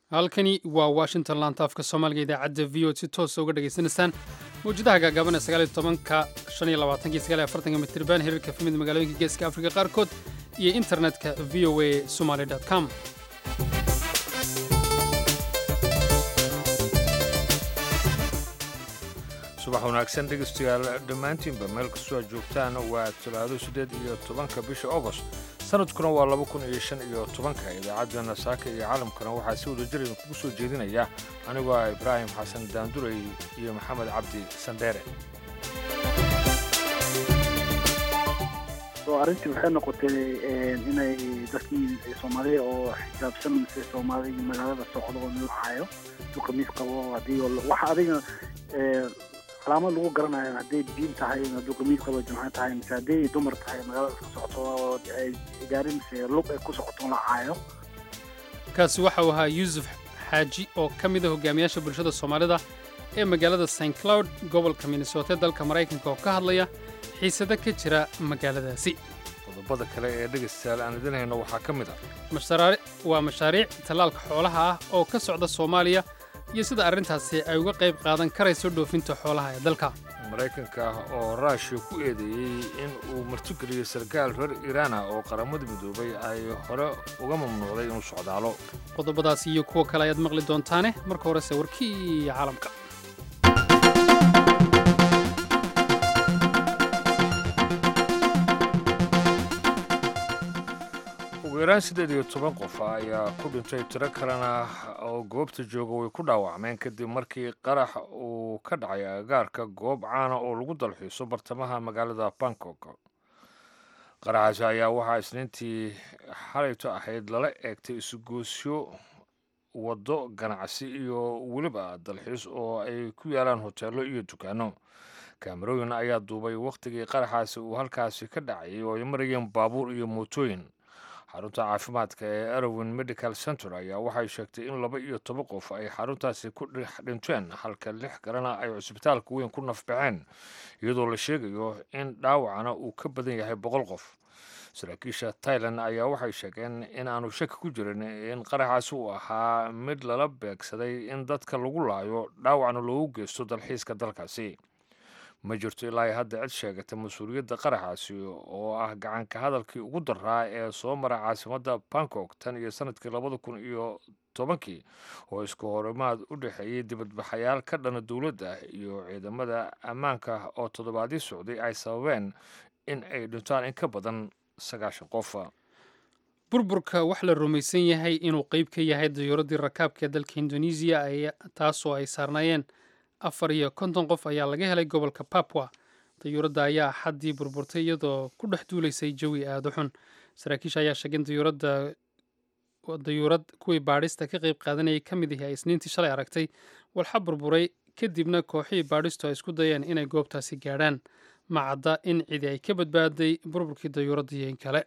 halkani waa washington laanta afka soomaaliga idaacadda v o si toosa uga dhegaysanaysaan mawjadaha gaagaaban ee sagaaliyo tobanka shan iyo labaatanki sagaal iyo afartanka mitriban hirarka fimid magaalooyinka geeska afrika qaarkood iyo internetka v o a somaly com subax wanaagsan dhegaystayaal dhammaantiinba meel kastoo aad joogtaan waa talaado siddeed iyo tobanka bisha agost sanadkuna waa laba kun iyo shan iyo tobanka idaacaddeenna saaka iyo caalamkana waxaa si wada jir idinkugu soo jeedinaya anigoo ah ibraahim xasan daandurey iyo maxamed cabdi sandheere arrintii waxay noqotay inay dadkii soomaaliya oo xijaabsan mise soomaaliya magaalada socdo oo nuucaayo du khamiis qabo haddii waxa adiga calaamad lagu garanayo hadday diin tahay hadduu khamiis qabo jumca tahay mise hadday dumar tahay magaalada iska socoto oo ay gaari mise lug ay ku socoto lacaayo kaasi waxa uu ahaa yuusuf xaaji oo ka mid a hogaamiyaasha bulshada soomaalida ee magaalada st cloud gobolka minnesota dalka maraykanka oo ka hadlaya xiisado ka jira magaaladaasi qodobada kale ee dhegaystayaal aan idin hayno waxaa ka mid ah waa mashaariic tallaalka xoolaha ah oo ka socda soomaaliya iyo sida arrintaasi ay uga qayb qaadan karayso dhoofinta xoolaha ee dalka maraykanka oo raashiya ku eedeeyey in uu martigeliyo sarkaal reer iiraana oo qaramada midoobay ay hore uga mamnuucday inuu socdaalo qodobadaasi iyo kuwa kale ayaad maqli doontaane marka horese warkii caalamka ugu yaraan siddeed iyo toban qof ayaa ku dhintay tiro kalena oo goobta jooga way ku dhaawacmeen kadib markii qarax uu ka dhacay agaarka goob caana oo lagu dalxiiso bartamaha magaalada bangkok qaraxaasi ayaa waxaa isniintii xalayto ahayd lala eegtay isugoosyo waddo ganacsi iyo weliba dalxiis oo ay ku yaalaan hoteello iyo dukaanno kaamarooyin ayaa duubay wakhtigii qaraxaasi uu halkaasi ka dhacayay oo ay marayeen baabuur iyo mootooyin xarunta caafimaadka ee arowin medical center ayaa waxay sheegtay in laba iyo toban qof ay xaruntaasi ku dhinteen halka lix kalena ay cusbitaalka weyn ku nafbaxeen iyadoo la sheegayo in dhaawacana uu ka badan yahay boqol qof saraakiisha tailan ayaa waxay sheegeen in aanu shaki ku jirin in qaraxaasi uu ahaa mid lala beegsaday in dadka lagu laayo dhaawacna loogu geysto dalxiiska dalkaasi ma jirto ilaa hadda cid sheegata mas-uuliyadda qaraxaasi oo ah gacanka hadalkii ugu daraa ee soo mara caasimadda bangkok tan iyo sanadkii labada kun iyo tobankii oo isku horimaad u dhexeeyey dibadbaxayaal ka dhana dowladda iyo ciidamada ammaanka oo toddobaadii socday ay sababeen in ay dhintaan in ka badan sagaashan qof burburka wax la rumaysan yahay inuu qeyb ka yahay dayuuradii rakaabka ee dalka indonesiya taasoo ay saarnaayeen afar iyo konton qof ayaa laga helay gobolka papwa dayuuradda ayaa xaddii burburtay iyadoo ku dhex duulaysay jawi aada u xun saraakiisha ayaa sheegay in dayuuradda dayuurad kuwii baadhista ka qayb qaadanayay ka mid ihi ay isniintii shalay aragtay walxa burburay kadibna kooxihii baadhistu ay isku dayeen inay goobtaasi gaadhaan macadda in cidi ay ka badbaaday burburkii dayuuradda iyo in kale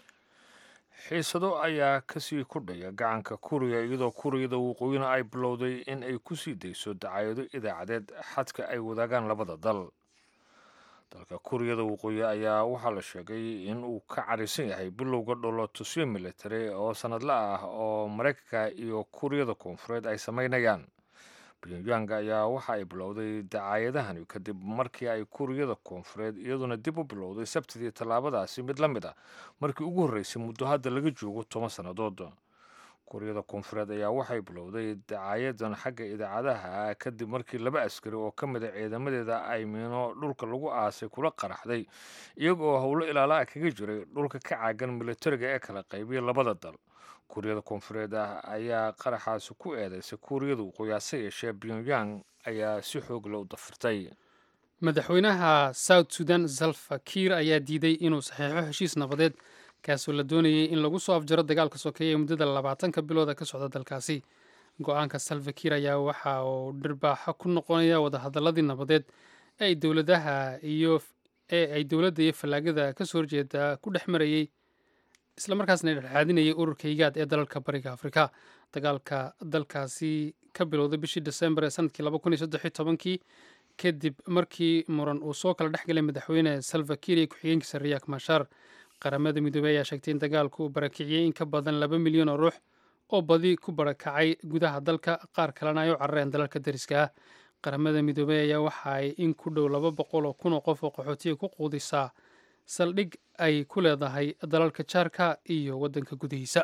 xiisado ayaa kasii kordhaya gacanka kuriya iyadoo kuriyada waqooyina ay bilowday in ay ku sii dayso dacaayado idaacadeed xadka ay wadaagaan labada dal dalka kuriyada waqooyi ayaa waxaa la sheegay in uu ka carisan yahay bilowga dholotusyo military oo sanadla ah oo maraykanka iyo kuriyada koonfureed ay samaynayaan pyongyang ayaa waxa ay bilowday dacaayadahani kadib markii ay kuriyada koonfureed iyaduna dib u bilowday sabtidii tallaabadaasi mid la mid ah markii ugu horreysay muddo hadda laga joogo toban sannadood kuriyada koonfureed ayaa waxay bilowday dacaayadan xagga idaacadaha kadib markii laba askari oo ka mid a ciidamadeeda ay miino dhulka lagu aasay kula qaraxday iyaga oo howlo ilaalaa kaga jiray dhulka ka caagan militariga ee kala qaybiyay labada dal kuuriyada koonfureed ah ayaa qaraxaasi ku eedeysay kuuriyada waqooyi hase yeeshee pyongyang ayaa si xoogla u dafirtay madaxweynaha south sudan salva kiir ayaa diiday inuu saxiixo heshiis nabadeed kaasoo la doonayay in lagu soo afjaro dagaalka sokeeye ee muddada labaatanka bilooda ka socda dalkaasi go-aanka salva kiir ayaa waxa uu dhirbaaxo ku noqonaya wadahadaladii nabadeed ee ay dowladaha iyo ee ay dowladda iyo fallaagada kasoo horjeeda ku dhex marayey islamarkaasna dhexaadinayay ururka higaad ee dalalka bariga afrika dagaalka dalkaasi ka bilowday bishii desembar ee sanadkii laba kun iyo saddex iyo tobankii kadib markii muran uu soo kala dhex galay madaxweyne salva kiir iyo ku-xigeenkiisa riyak mashar qaramada midoobey ayaa sheegtay in dagaalku uu barakiciyey in ka badan laba milyan oo ruux oo badi ku barakacay gudaha dalka qaar kalena ay u carareen dalalka deriska ah qaramada midoobey ayaa waxa ay in ku dhow laba boqol oo kun oo qof oo qaxootiga ku quudisaa saldhig ay ku leedahay dalalka jaarka iyo waddanka gudihiisa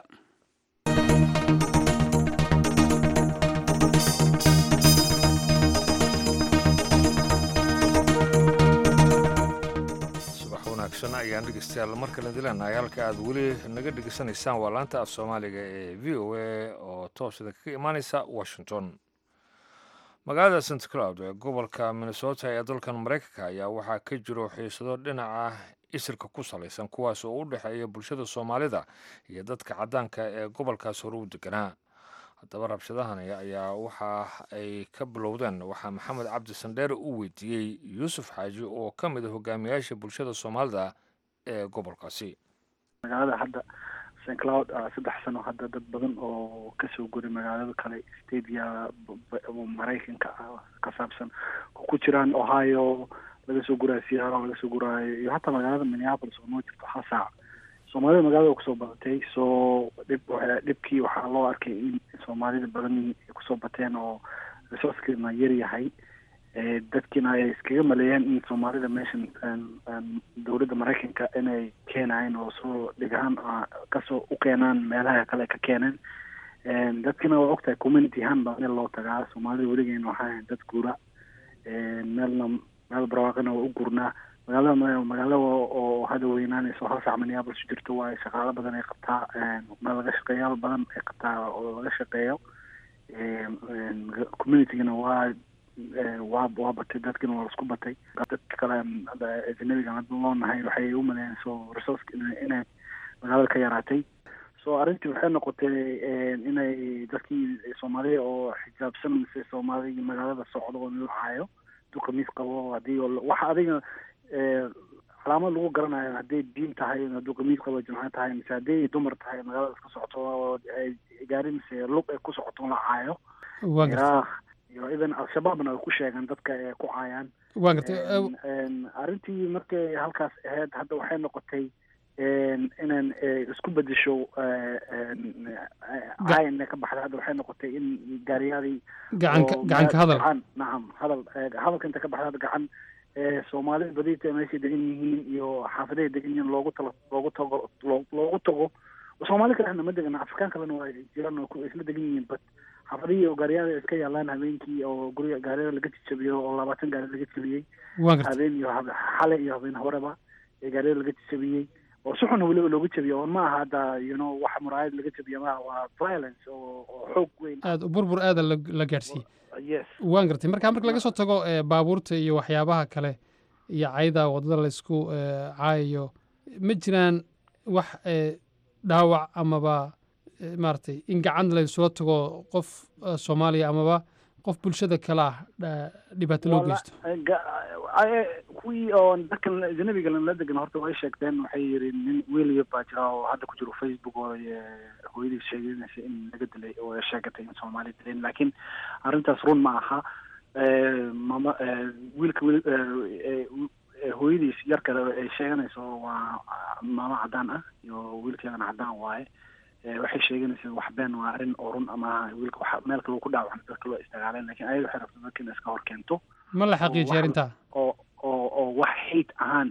ayaan dhegeystayaal mar kale dilanahay halka aad weli naga dhegeysanaysaan waa laanta af soomaaliga ee v o a oo toosida kaga imaaneysa washington magaalada st cloud ee gobolka minnesota ee dalkan maraykanka ayaa waxaa ka jiro xiisado dhinaca isirka ku salaysan kuwaas oo u dhexeeya bulshada soomaalida iyo dadka caddaanka ee gobolkaas hore u deganaa haddaba rabshadahani ayaa waxa ay ka bilowdeen waxaa maxamed cabdi sandheere u weydiiyey yuusuf xaaji oo ka mid a hogaamiyaasha bulshada soomaalida ee gobolkaasi magaalada hadda st cloud saddex sano hadda dad badan oo kasoo guray magaalada kale stadia maraykanka ka saabsan ku jiraan ohio laga soo guraayo seattle laga soo guraayo iyo hataa magaalada minneapolis oo noo jirto hal saac soomaalida magaalada kusoo badatay so dhib dhibkii waxaa loo arkay in soomaalida badan ay kusoo bateen oo resourcekeedna yar yahay dadkiina ay iskaga maleeyeen in soomaalida meeshan dowladda maraykanka inay keenayen oo soo dhigahaan kasoo u keenaan meelaha kale ka keeneen dadkina waa ogtahay community ahaan baa meel loo tagaa soomaalida weligeena waxaa ahayn dad guura meelna meel barwaaqina waa u gurnaa magaalada magaalo oo hadda weynaanayso hal saac minneapolis u jirto waayo shaqaalo badan ay qabtaa meel laga shaqeeyaal badan ay qabtaa oo laga shaqeeyo communitygana waa waa waa batay dadkina waa isku batay dadka kale ajnabiga hadda loo nahay waxay u maleeyeen so resource inay magaalada ka yaraatay so arrintii waxay noqotay inay dadkii soomaalida oo xijaabsan mise soomaalida magaalada socdo oo lacaayo duka miis qabo haddii waxa adiga calaamad lagu garanayo hadday diin tahay hadduu qamiis qabo jimco tahay mise hadday dumar tahay magaalada iska socoto oo gaari mise lug ay ku socoto la caayo iraaq iyo idan al-shabaabna ay ku sheegaan dadka ay ku caayaan waa gartay arrintii markay halkaas ahayd hadda waxay noqotay inaan isku bedesho caayan ka baxday hadda waxay noqotay in gaariyaadii gacanka gacanka hadal gacan nacam hadal hadalka inta ka baxday hadda gacan soomaalida badita meeshay degan yihiin iyo xaafidahay degan yihiin loogu talo loogu tago loogu tago soomaali kalena ma degana afrikaan kalena waa jiraan oo isla degan yihiin bad xaafadihii oo gaariyaada iska yaalaan habeenkii oo guriga gaariyada laga jajabiyo oo labaatan gaari laga jabiyey habeen iyo xale iyo habeen horeba ee gaariyada laga jajabiyey oo si xun weliba looga jabiyo oo ma aha hadda you know wax muraayad laga jabiyo maaha waa violence oo oo xoog weyn aada burbur aada la gaadhsiiyey yes waan gartay marka marka laga soo tago baabuurta iyo waxyaabaha kale iyo cayda waddada laysku caayayo ma jiraan wax dhaawac amaba maaragtay in gacan laysula tago qof soomaaliya amaba qof bulshada kale ah dhibaato loo geysto kuwii oo dadkan ajnabiga la degan horta way sheegteen waxay yiri nin wiil baa jira oo hadda ku jiro facebook oo hooyadii sheeganaysa in laga dilay oo ay sheegatay in soomaali dileen laakiin arrintaas run ma aha mama wiilka wiil hooyadiis yar kale ay sheeganayso waa maamo cadaan ah iyo wiilkeedana cadaan waaye waxay sheeganaysa wax been waa arrin oo run ama wiilka wax meel kale ku dhaawacan dadka loo istagaaleen lakin ayada waxay rabta dadka in iska hor keento ma la xaqiijiya arrintaa oo oo oo wax hate ahaan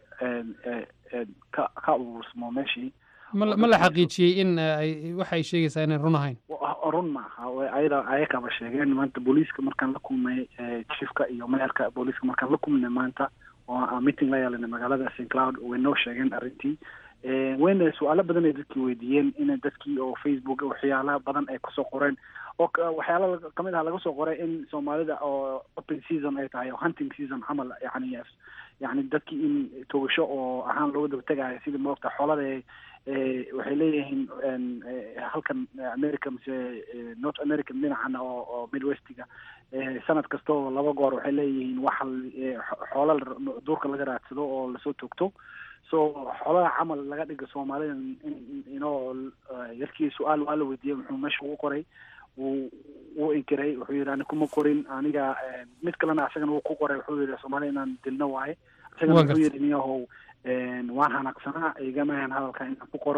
ee ka ka urursmo meeshii ma ma la xaqiijiyey in ay waxa ay sheegaysaa inay run ahayn run maaha ayada ayakaba sheegeen maanta booliiska markaan la kulmay chiefka iyo mayorka booliiska markaan la kulmnay maanta oo meeting la yeelanay magaalada st cloud way noo sheegeen arrintii wayna su-aalo badan ay dadkii weydiiyeen in dadkii oo facebook waxyaala badan ay kusoo qoreen oo waxyaala kamid ah laga soo qoray in soomaalida oo open season ay tahay oo hunting season camal yani yani dadkii in togasho oo ahaan looga daba tegayo sida moogta xoolada waxay leeyihiin halkan america mise north america dhinacan oo oo midwestiga sanad kasta oo laba goor waxay leeyihiin wax xoola duurka laga raadsado oo lasoo toogto so xoolaha camal laga dhiga soomaalida inoo yarkii su-aal waa la weydiiyey muxuu meesha ugu qoray wuu wuu inkiray wuxuu yidhi ani kuma qorin aniga mid kalena asagana wuu ku qoray wuxuu yidhi soomaalida inaan dilno waaye asagana wuxuu yidhi niyahow waan hanaqsanaa igamahan hadalka inaan ku qoro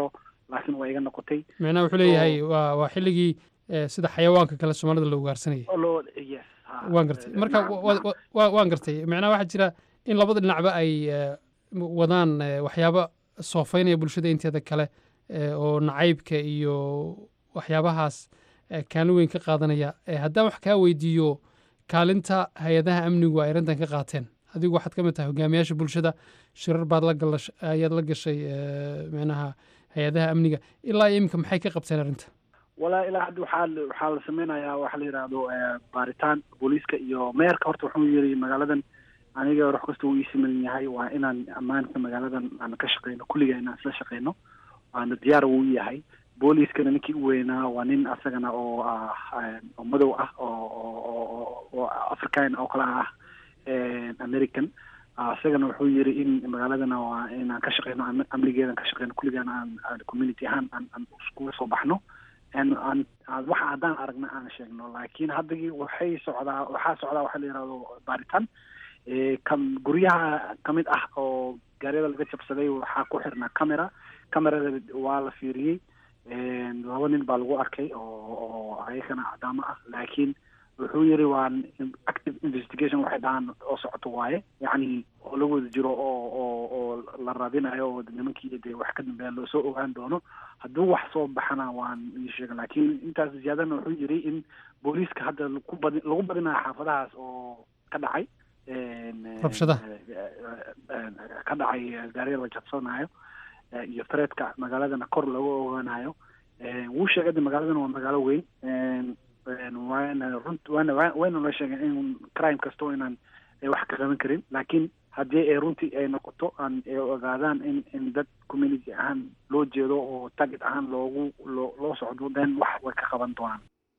laakiin waa iga noqotay micnaha wuxuu leeyahay waa waa xilligii eh, sida xayawaanka kale soomaalida la ugaarsanayay oo loo yes ha, waan gartay eh, marka nacam, wa- nacam. wa- wa- waan gartay macnaha waxaa jira in labada dhinacba ay eh, wadaan eh, waxyaabo soofaynaya bulshada inteeda kale eh, oo nacaybka iyo waxyaabahaas eh, kaalin weyn ka qaadanaya Eh, haddaan wax kaa weydiiyo kaalinta hay-adaha amnigu ay arrintan ka qaateen adigu waxaad ka mid tahay hogaamiyaasha bulshada shirar baad la galash ayaad la gashay eh, macnaha hay-adaha amniga ilaa iyo iminka maxay ka qabteen arrinta walaa ilaa hadda waxaa la- waxaa la sameynayaa waxa la yidhaahdo eh, baaritaan booliiska iyo meerka horta wuxuu yiri magaaladan aniga wax kasta uu ii siman yahay waa inaan ammaanka magaaladan aan ka shaqeyno kulliga inaan isla shaqeyno waana diyaar uu yahay booliiskana ninkii u weynaa waa nin asagana oo ah eh, oo madow ah oo oo oo- oo oo african oo kale ah eh, american Ah, isagana wuxuu yiri in magaaladana waa inaan ka shaqeyno am- amnigeedan ka shaqeyno kulligaan aan aan community ahaan aan aan iskuga soo baxno aan aan aan- waxa haddaan aragna aan sheegno laakiin haddagii waxay socdaa waxaa socdaa waxa la yidhahdo baaritaan Eh, kam guryaha ka mid ah oo gaariyada laga jabsaday waxaa ku xirnaa camera camerada waa la fiiriyey En, laba nin baa lagu arkay oo oo ayagana cadaamo ah laakiin wuxuu yiri waa active investigation waxay dhahaan oo socoto waaye yacni oo la wada jiro oo oo oo la raadinayo oo nimankii dee wax ka dambeeya loo soo ogaan doono hadduu wax soo baxana waan ii sheega laakiin intaas ziyaadana wuxuu yiri in booliiska hadda lagu badi lagu badinayo xaafadahaas oo ka dhacay En, eh, Rabshadaha. eh, eh, eh, ka dhacay eh, gaariga la jabsanayo eh, iyo threadka magaaladana kor looga ogaanayo Eh, wuu sheegay de magaaladan waa magaalo weyn En, en, waana runt waana waa- wayna la sheegeen in crime kasto inaan ay wax ka qaban karin laakiin haddii ay runtii ay noqoto aan ay ogaadaan in in dad community ahaan loo jeedo oo target ahaan loogu loo loo socdo then wax way ka qaban doonaan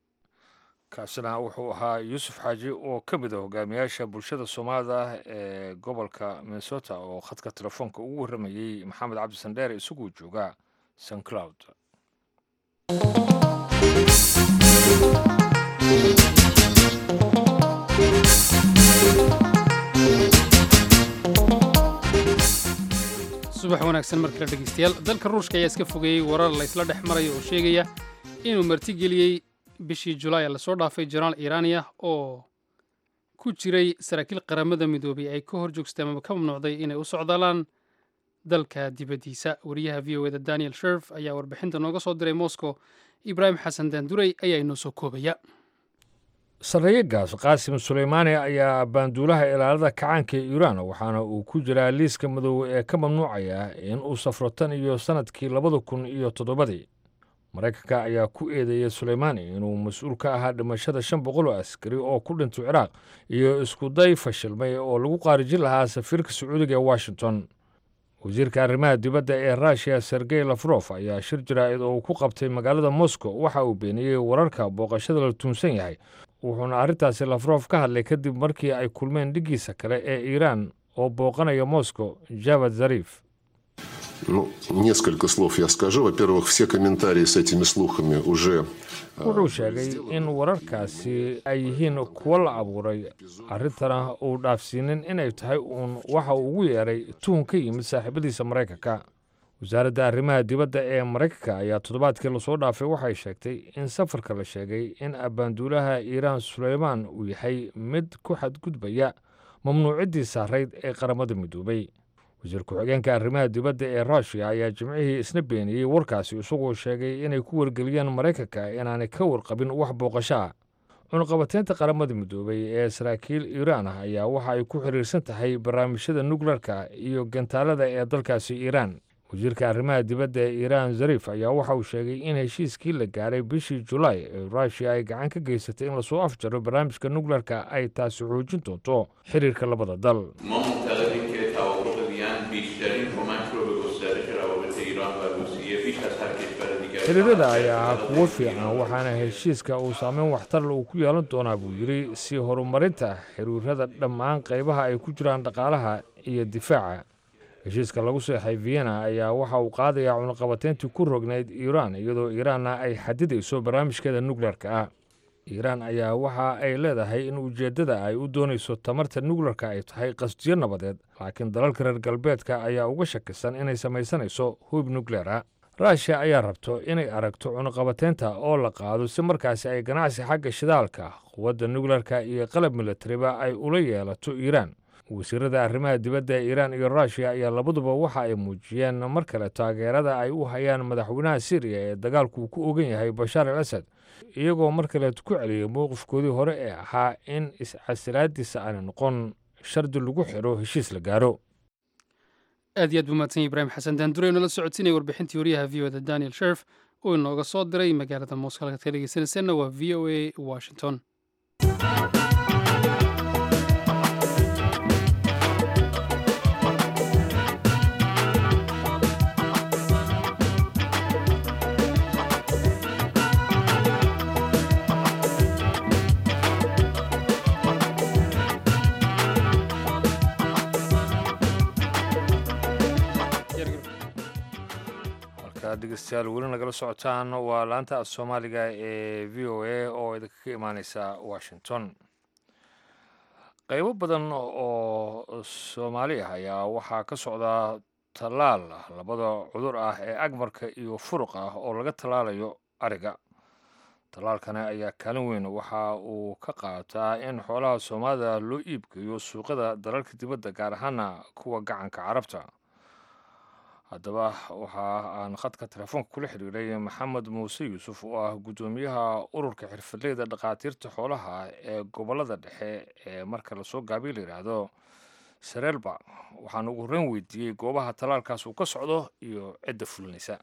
kaasina wuxuu ahaa yuusuf xaaji oo ka mid ah hogaamiyaasha bulshada soomaalida ah ee gobolka minnesota oo khadka telefoonka ugu warramayey maxamed cabdi sandheere isaguu jooga st cloud subax wanaagsan mar kale dhegeystayaal dalka ruushka ayaa iska fogeeyey warar la isla dhex marayo oo sheegaya inuu martigeliyey bishii julaay lasoo dhaafay janaal iiraaniya oo ku jiray saraakiil qaramada midoobay ay ka hor joogsteen ama ka mamnuucday inay u socdaalaan dalka dibaddiisa wariyaha v o eda daniel sherf ayaa warbixinta nooga soo diray moscow ibraahim xasan daanduray ayaa inoo soo koobaya sarreeyagaas qaasim suleymaani ayaa baanduulaha ilaalada kacaanka ee iiraan waxaana uu ku jiraa liiska madoobe ee ka mamnuucaya in uu safro tan iyo sannadkii labada kun iyo toddobadii maraykanka ayaa ku eedeeyey suleymaani inuu mas-uul ka ahaa dhimashada shan boqol oo askari oo ku dhintay ciraaq iyo iskuday fashilmay oo lagu qaarijin lahaa safiirka sacuudiga ee washington wasiirka arrimaha dibadda ee ruushiya sergey lafrof ayaa shir jaraa'id oo uu ku qabtay magaalada moscow waxa uu beeniyey wararka booqashada la tuunsan yahay wuxuuna arrintaasi lafrof ka hadlay kadib markii ay kulmeen dhiggiisa kale ee iiraan oo booqanaya moscow javad zarif Ну, несколько слов я скажу. Во-первых, все комментарии с этими слухами уже э, wuxuu sheegay in wararkaasi ay yihiin kuwo la abuuray arrintana uu dhaafsiinin inay tahay uun waxa uu ugu yeeray tuhun ka yimid saaxiibadiisa maraykanka wasaaradda arrimaha dibadda ee maraykanka ayaa toddobaadkii lasoo dhaafay waxay sheegtay in safarka la sheegay in abbaanduulaha iiraan suleymaan uu yahay mid ku xadgudbaya mamnuuciddii saarayd ee qaramada midoobay wasiir ku-xigeenka arrimaha dibadda ee ruushiya ayaa jimcihii isna beeniyey warkaasi isagoo sheegay inay ku wargeliyeen maraykanka inaanay ka warqabin wax booqasho ah cunaqabateynta qaramada midoobay ee saraakiil iiraan ah ayaa waxa ay ku xiriirsan tahay barnaamijyada nukleerka iyo gantaalada ee dalkaasi iiraan wasiirka arrimaha dibadda ee iiraan zarif ayaa waxa uu sheegay in heshiiskii la gaaray bishii julaay ee ruushiya ay gacan ka geysatay in lasoo afjaro barnaamijka nukleerka ay taasi xoojin doonto xiriirka labada dal ما معتقدیم که توافق وین بیشترین کمک رو به گسترش روابط ایران و روسیه بیش از هر کشور دیگر xiriirada ayaa ahaa kuwo fiican waxaana heshiiska uu saameyn waxtarle uu ku yeelan doonaa buu yidhi si horumarinta xiriirada dhammaan qaybaha ay ku jiraan dhaqaalaha iyo difaaca heshiiska lagu seexay vienna ayaa waxa uu qaadayaa cunaqabateyntii ku rognayd iiraan iyadoo iiraanna ay xadidayso barnaamijkeeda nukleerka ah iiraan ayaa waxa ay leedahay in ujeeddada ay u doonayso tamarta nukleerka ay tahay qasdiyo nabadeed laakiin dalalka reer galbeedka ayaa uga shakisan inay samaysanayso hub nukleera ruushiya ayaa rabto inay aragto cunuqabateynta oo la qaado si markaasi ay ganacsi xagga shidaalka quwadda nukleerka iyo qalab milatariba ay ula yeelato iiraan wasiirada arrimaha dibadda ee iiraan iyo ruushiya ayaa labaduba waxa ay muujiyeen mar kale taageerada ay u hayaan madaxweynaha syriya ee dagaalku ku ogan yahay bashaar al asad iyagoo mar kaleet ku celiyay mowqifkoodii hore ee ahaa in iscasilaadiisa aana noqon shardi lagu xiro heshiis la gaaro aad iyo aad buu mahadsan yahy ibraahim xasan daandure nala socodsiinaya warbixintii wariyaha v o da daniel sherf oo inooga soo diray magaalada mooska halkaad ka dhegeysanayseena waa v o a washington dhegeystayaal weli nagala socotaan waa laanta af soomaaliga ee v o a oo idinka ka imaaneysa washington qeybo badan oo soomaali ah ayaa waxaa ka socda tallaal labada cudur ah ee agmarka iyo furuq ah oo laga tallaalayo ariga tallaalkani ayaa kaalin weyn waxa uu ka qaataa in xoolaha soomaalida loo iibgeeyo suuqada dalalka dibadda gaar ahaana kuwa gacanka carabta haddaba waxa aan khadka telefoonka kula xiriiray maxamed muuse yuusuf oo ah guddoomiyaha ururka xirfadleyda dhakhaatiirta xoolaha ee gobollada dhexe ee marka lasoo gaabiy la yidhaahdo sareelba waxaan ugu horreyn weydiiyey goobaha tallaalkaas uu ka socdo iyo cidda fulinaysa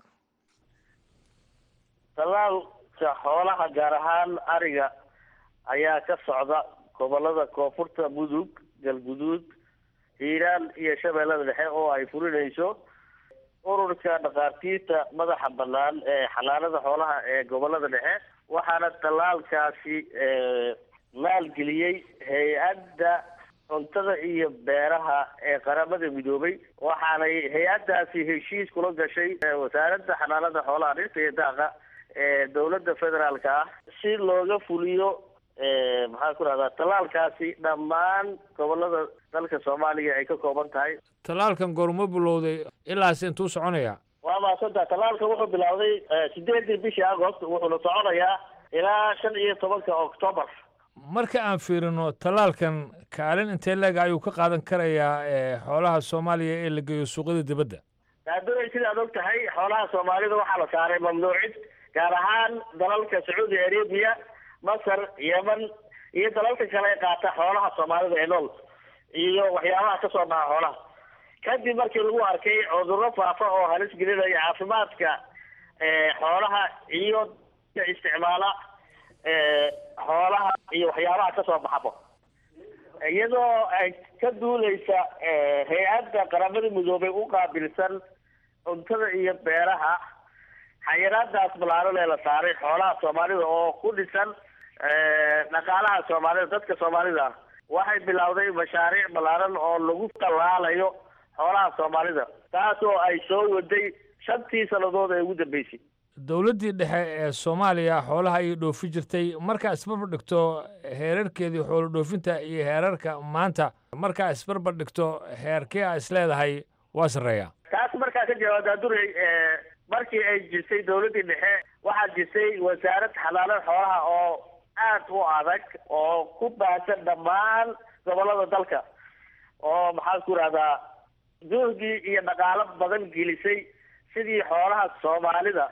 tallaalka xoolaha gaar ahaan ariga ayaa ka socda gobollada koonfurta mudug galguduud hiiraan iyo shabeellada dhexe oo ay fulinayso ururka dhakhaatiirta madaxa bannaan ee xanaanada xoolaha ee gobollada dhexe waxaana tallaalkaasi maalgeliyey hay-adda cuntada iyo beeraha ee qaramada midoobay waxaanay hay-addaasi heshiis kula gashay wasaaradda xanaanada xoolaha dhirta iyo daaqa ee dowladda federaalka ah si looga fuliyo maxaan ku rahdaa tallaalkaasi dhammaan gobollada dalka soomaaliya ay ka kooban tahay tallaalkan goorma bilowday ilaas intuu soconaya waa maasanta tallaalka wuxuu bilowday sideedii bishii agost wuxuuna soconayaa ilaa shan iyo tobanka octoobar marka aan fiirino tallaalkan kaalin intee leega ayuu ka qaadan karayaa xoolaha soomaaliya ee la geeyo suuqyada dibadda daadunay sidaad og tahay xoolaha soomaalida waxaa la saaray mamnuucid gaar ahaan dalalka sacuudi arabia masar yeman iyo dalalka kale ee qaata xoolaha soomaalida ee nool iyo waxyaabaha ka soo baxa xoolaha kadib markii lagu arkay cudurro faafa oo halis gelinaya caafimaadka xoolaha iyo isticmaala xoolaha iyo waxyaabaha kasoo baxabo iyadoo ay ka duuleysa hay-adda qaramada midoobay u qaabilsan cuntada iyo beeraha xayiraadaas balaaran ee la saaray xoolaha soomaalida oo ku dhisan dhaqaalaha soomaalida dadka soomaalida ah waxay bilowday mashaariic balaaran oo lagu tallaalayo xoolaha soomaalida taas oo ay soo waday shantii sannadood ee ugu dambeysay dowladdii dhexe ee soomaaliya xoolaha ayay dhoofi jirtay markaa isbarbar dhigto heerarkeedii xoolo dhoofinta iyo heerarka maanta markaa isbarbar dhigto heerkee a is leedahay waa sarreeya taas markaa ka jawaabtaa duray markii ay jirtay dowladdii dhexe waxaa jirtay wasaarad xanaanada xoolaha oo aad u adag oo ku baahsan dhammaan gobollada dalka oo maxaan ku rahdaa juhdi iyo dhaqaalo badan gelisay sidii xoolaha soomaalida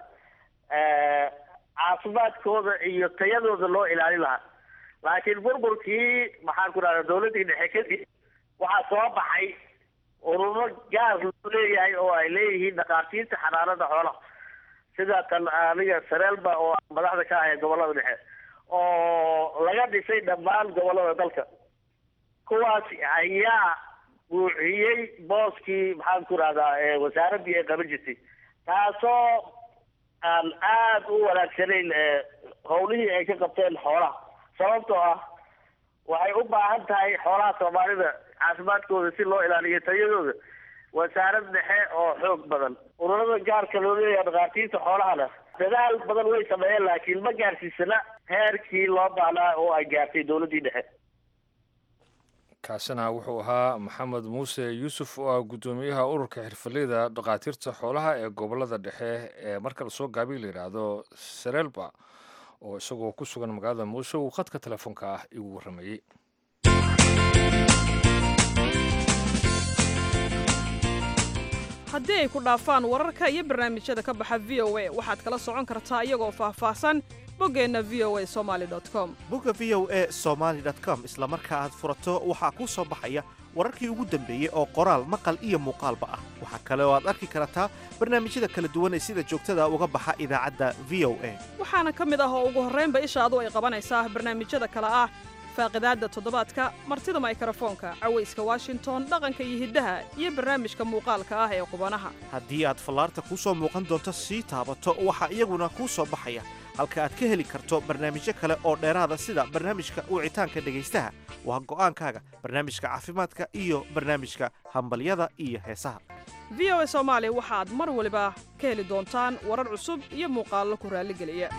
caafimaadkooda iyo tayadooda loo ilaalin lahaa laakiin burburkii maxaan ku rahdaa dowladdii dhexe kadib waxaa soo baxay ururo gaar loo leeyahay oo ay leeyihiin dhakhaatiirta xanaanada xoolaha sida tan aniga sareelba oo madaxda ka ah ee gobollada dhexe oo laga dhisay dhammaan gobollada dalka kuwaas ayaa buuxiyey booskii maxaan ku rahdaa wasaaraddii ay qaban jirtay taasoo aan aada u wanaagsanayn howlihii ay ka qabteen xoolaha sababtoo ah waxay u baahan tahay xoolaha soomaalida caafimaadkooda si loo ilaaliyo tayadooda wasaarad dhexe oo xoog badan ururada gaarka loo leeyahay dhakhaatiirta xoolahana dadaal badan way sameeyeen laakiin ma gaarsiisana heerkii loo baahnaa oo ay gaartay dowladdii dhexe kaasina wuxuu ahaa maxamed muuse yuusuf oo ah guddoomiyaha ururka xirfaleyda dhakhaatiirta xoolaha ee gobolada dhexe ee marka lasoo gaabiy la yidhaahdo sarelba oo isagoo ku sugan magaalada muuse uu khadka telefoonka ah igu warramayey haddii ay ku dhaafaan wararka iyo barnaamijyada ka baxa v o a waxaad kala socon kartaa iyagoo faahfaahsan boggeenna v o a somali com bogga v o a somaali com isla marka aad furato waxaa kuu soo baxaya wararkii ugu dambeeyey oo qoraal maqal iyo muuqaalba ah waxaa kale oo aad arki kartaa barnaamijyada kala duwan ee sida joogtada uga baxa idaacadda v o a waxaana ka mid ah oo ugu horraynba ishaadu ay qabanaysaa barnaamijyada kale ah faaqidaadda toddobaadka martida maykrofoonka cawayska washington dhaqanka iyo hiddaha iyo barnaamijka muuqaalka ah ee qubanaha haddii aad fallaarta kuu soo muuqan doonto sii taabato waxaa iyaguna kuu soo baxaya halka aad ka heli karto barnaamijyo kale oo dheeraada sida barnaamijka wicitaanka dhegaystaha waa go'aankaaga barnaamijka caafimaadka iyo barnaamijka hambalyada iyo heesaha v o a soomaali waxaad mar waliba ka heli doontaan warar cusub iyo muuqaallo ku raalligeliya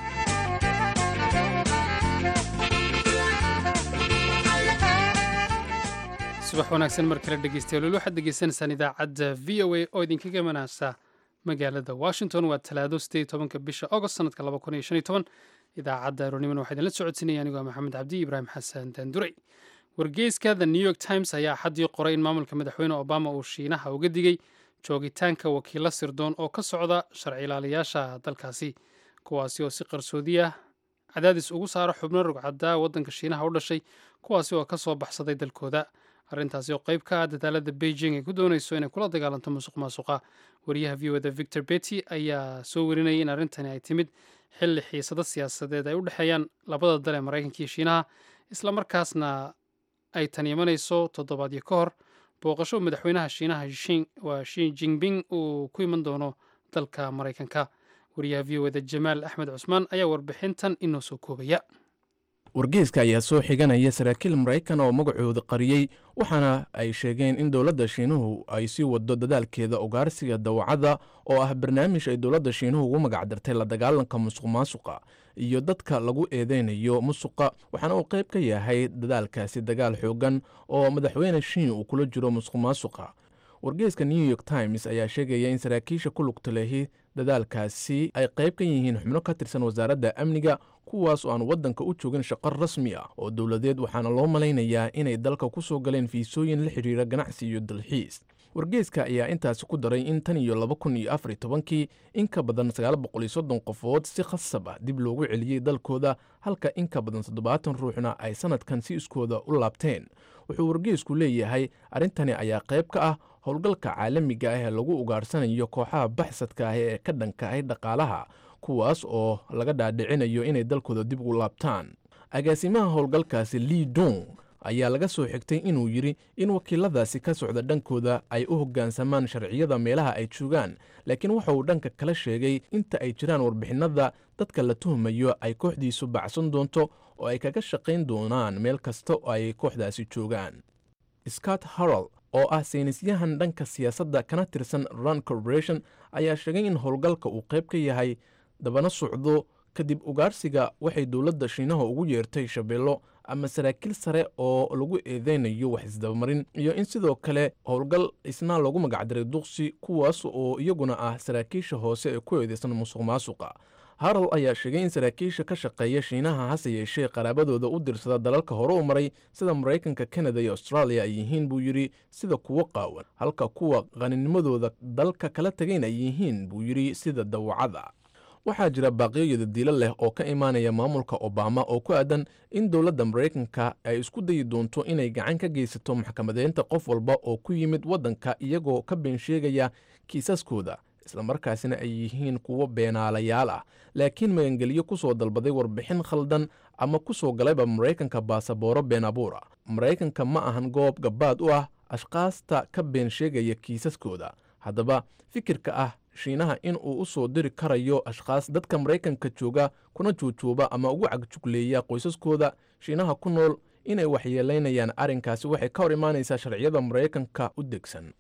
subax wanaagsan mar kale dhegeystayaal weli waxaad degeysanaysaan idaacadda v o a oo idinkaga manaasa magaalada washington waa talaado sideed tobanka bisha agost sanadka laba kun iyo shan iyo toban idaacadda aroornimana waxaa idinla socodsiinaya anigoo maxamed cabdi ibraahim xasan daanduray wargeyska the new york times ayaa xaddii qoray in maamulka madaxweyne obama uu shiinaha uga digay joogitaanka wakiilo sirdoon oo ka socda sharci ilaaliyaasha dalkaasi kuwaasi oo si qarsoodiya cadaadis ugu saara xubno rugcaddaa waddanka shiinaha u dhashay kuwaasi oo ka soo baxsaday dalkooda arrintaasi oo qayb ka ah dadaalada beijing ay ku doonayso inay kula dagaalanto musuq maasuqa wariyaha v o da victor betty ayaa soo warinayay in arrintani ay timid xilli xiisado siyaasadeed ay u dhexeeyaan labada dal ee maraykanka iyo shiinaha islamarkaasna ay tan imanayso toddobaadyo ka hor booqasho madaxweynaha shiinaha waa shi jinping uu ku iman doono dalka maraykanka wariyaha v o da jamaal axmed cusmaan ayaa warbixintan inoo soo koobaya wargeyska ayaa soo xiganaya saraakiil maraykan oo magacooda qariyey waxaana ay sheegeen in dowladda shiinuhu ay sii wado dadaalkeeda ugaarsiga dawacadda oo ah barnaamij ay dowladda shiinuhu ugu magacdartay la dagaalanka musuq maasuqa iyo dadka lagu eedeynayo musuqa waxaana uu qayb ka yahay dadaalkaasi dagaal xoogan oo madaxweyne shiin uu kula jiro musuq maasuqa wargeyska new york times ayaa sheegaya in saraakiisha ku lugta lehi dadaalkaasi ay qayb ka yihiin xubno ka tirsan wasaaradda amniga kuwaas oo aan waddanka u joogin shaqo rasmi ah oo dowladeed waxaana loo malaynayaa inay dalka ku soo galeen fiisooyin la xidhiira ganacsi iyo dalxiis wargeyska ayaa intaasi ku daray in tan iyo laba kun iyo afar iyo tobankii in ka badan sagaal boqol iyo soddon qofood si khasab ah dib loogu celiyey dalkooda halka in ka badan toddobaatan ruuxna ay sannadkan si iskooda u laabteen wuxuu wargeysku leeyahay arrintani ayaa qayb ka ah howlgalka caalamiga ah ee lagu ugaarsanayo kooxaha baxsadka ah ee ka dhanka ah dhaqaalaha kuwaas oo laga dhaadhicinayo inay dalkooda dib ugu laabtaan agaasimaha howlgalkaasi lii dong ayaa laga soo xigtay inuu yidhi in wakiiladaasi ka socda dhankooda ay u hoggaansamaan sharciyada meelaha ay joogaan laakiin waxa uu dhanka kala sheegay inta ay jiraan warbixinnada dadka la tuhmayo ay kooxdiisu bacsan doonto oo ay kaga shaqayn doonaan meel kasta oo ay kooxdaasi joogaan scott harrell oo ah saynisyahan dhanka siyaasadda kana tirsan run corporation ayaa sheegay in howlgalka uu qayb ka yahay dabana socdo kadib ugaarsiga waxay dowladda shiinaha ugu yeertay shabeello ama saraakiil sare oo lagu eedeynayo wax isdabamarin iyo in sidoo kale howlgal isna loogu magacdaray duqsi kuwaas oo iyaguna ah saraakiisha hoose ee ku eedeysan musuq maasuqa harol ayaa sheegay in saraakiisha ka shaqeeya shiinaha hase yeeshee qaraabadooda u dirsada dalalka hore u maray sida maraykanka kanada iyo austraaliya ay yihiin buu yidhi sida kuwo qaawan halka kuwa qaninimadooda dalka kala tegayn ay yihiin buu yidhi sida dawacada waxaa jira baaqiyo yadadiilo leh oo ka imaanaya maamulka obama oo ku aadan in dowladda maraykanka ay isku dayi doonto inay gacan ka geysato maxkamadeynta qof walba oo ku yimid waddanka iyagoo ka been sheegaya kiisaskooda islamarkaasina ay yihiin kuwo beenaalayaal ah laakiin magangelyo ku soo dalbaday warbixin khaldan ama ku soo galayba maraykanka baasabooro been abuura maraykanka ma ahan goob gabbaad u ah ashkaasta ka been sheegaya kiisaskooda haddaba fikirka ah shiinaha in uu u soo diri karayo ashkhaas dadka maraykanka jooga kuna joojooba ama ugu cagjugleeya qoysaskooda shiinaha ku nool inay waxyeelaynayaan arrinkaasi waxay ka hor imaanaysaa sharciyada maraykanka u degsan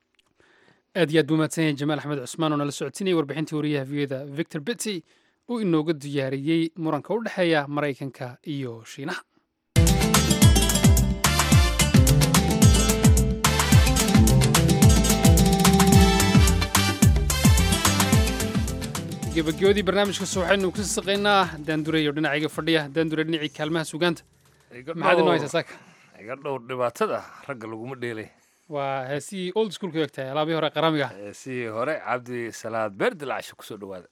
aad iyo aad buu mahadsan yahay jamaal axmed cusmaan oo nala socotinayay warbixintii wariyaha viyada victor bitty uu inooga diyaariyey muranka u dhexeeya maraykanka iyo shiinaha gebagabadii barnaamijkaas waxaynu ku saqaynaa daandureyo dhinacayga fadhiya daandure dhinacii kaalmaha sugaanta maxaad inoo haysaa saaka iga dhowr dhibaatada ragga laguma dheelay waa heesihii old schoolka egtahay alaabihii hore qaramiga heesihii hore cabdi salaad beer dilacasho kusoo dhawaada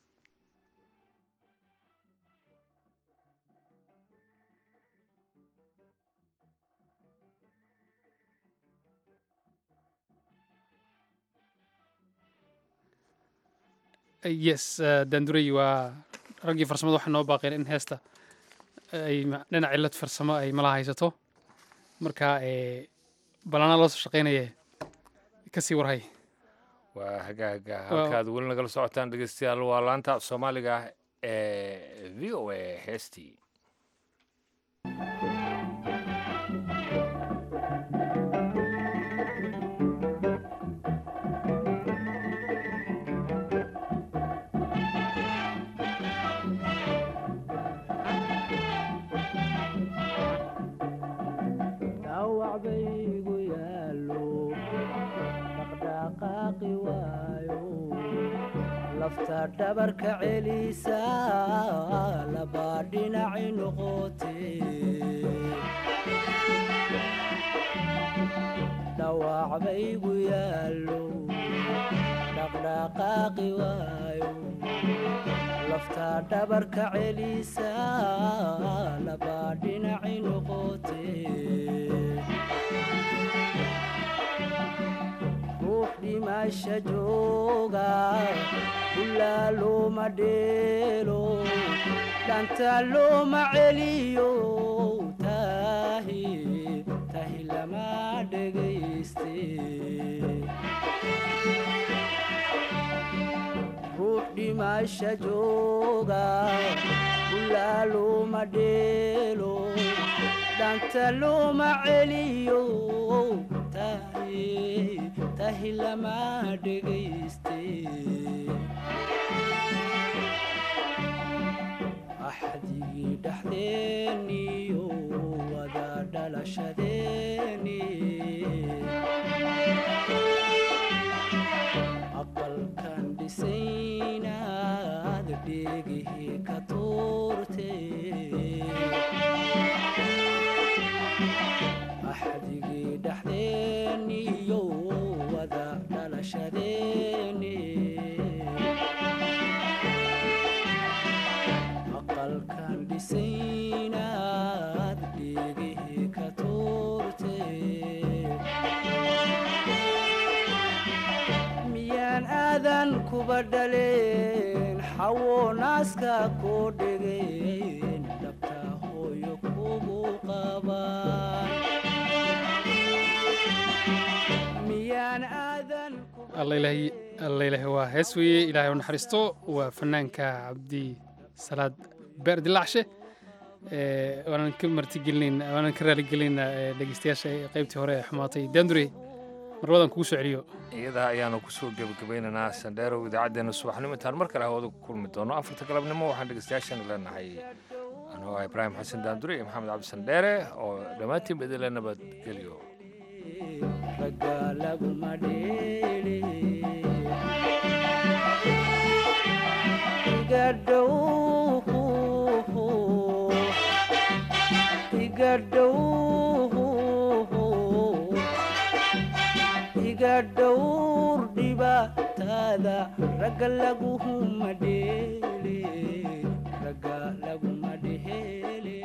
yes daandurey waa raggii farsamada waxay noo baaqeen in heesta ay dhinac cillad farsamo ay mala haysato marka balanaa loo soo shaqaynaye kasii warhay waa hagaaga halkaad weli nagala socotaan dhegeystayaal waa laanta soomaaliga ee v o a heestii lafta dhabarka celisa labaa dhinaci noqote dhawac baygu yaallo dhaqdhaqaaqi waayo lafta dhabarka celisa labaa dhinaci noqote ruux dhimasha jooga ilaa looma dheelo dhanta looma celiyo tahi tahi lama dhegayste ruux dhimasha jooga ilaa looma dheelo dhanta looma celiyo tahi tahi lama dhegayste axdigii dhexdeeniyo wada dhalashadeeni aqalkan dhisaynaad dheegihii ka tuurte axdigii dhexdeeniyo wada dhalashadeeni aqalkan dhisaynaad dheegihii ka tuurte miyaan aadan kuba dhaleen xawo naaska koo dhegeen dhabta hooyo kugu qabaan miyaan aadan alla ilaahi waa hees weeye ilaahay u naxariisto waa fanaanka cabdi salaad beer dilacshe waanan ka martigelinayn waanan ka raaligelinaynaa dhegeystayaasha qaybtii hore ee xumaatay daandure marwadan kugu soo celiyo iyadaa ayaanu kusoo gebagabaynaynaa sandheerow idaacaddeenna subaxnimo intaan mar kale hawada ku kulmi doono afarta galabnimo waxaan dhegeystayaashan leenahay anoo ah ibraahim xasan daandure iyo maxamed cabdi sandheere oo dhammaantiin idinle nabadgelyo ragga laguma dheele iga dhow iga dhow iga dhowr dhibaatada ragga laguma dheele ragga laguma dheele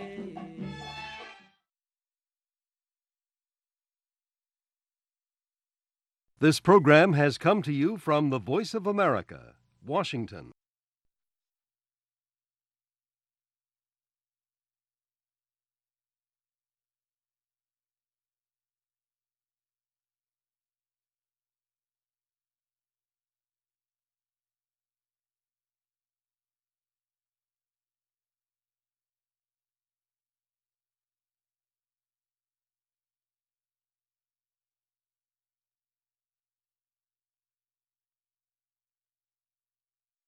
This program has come to you from the Voice of America, Washington.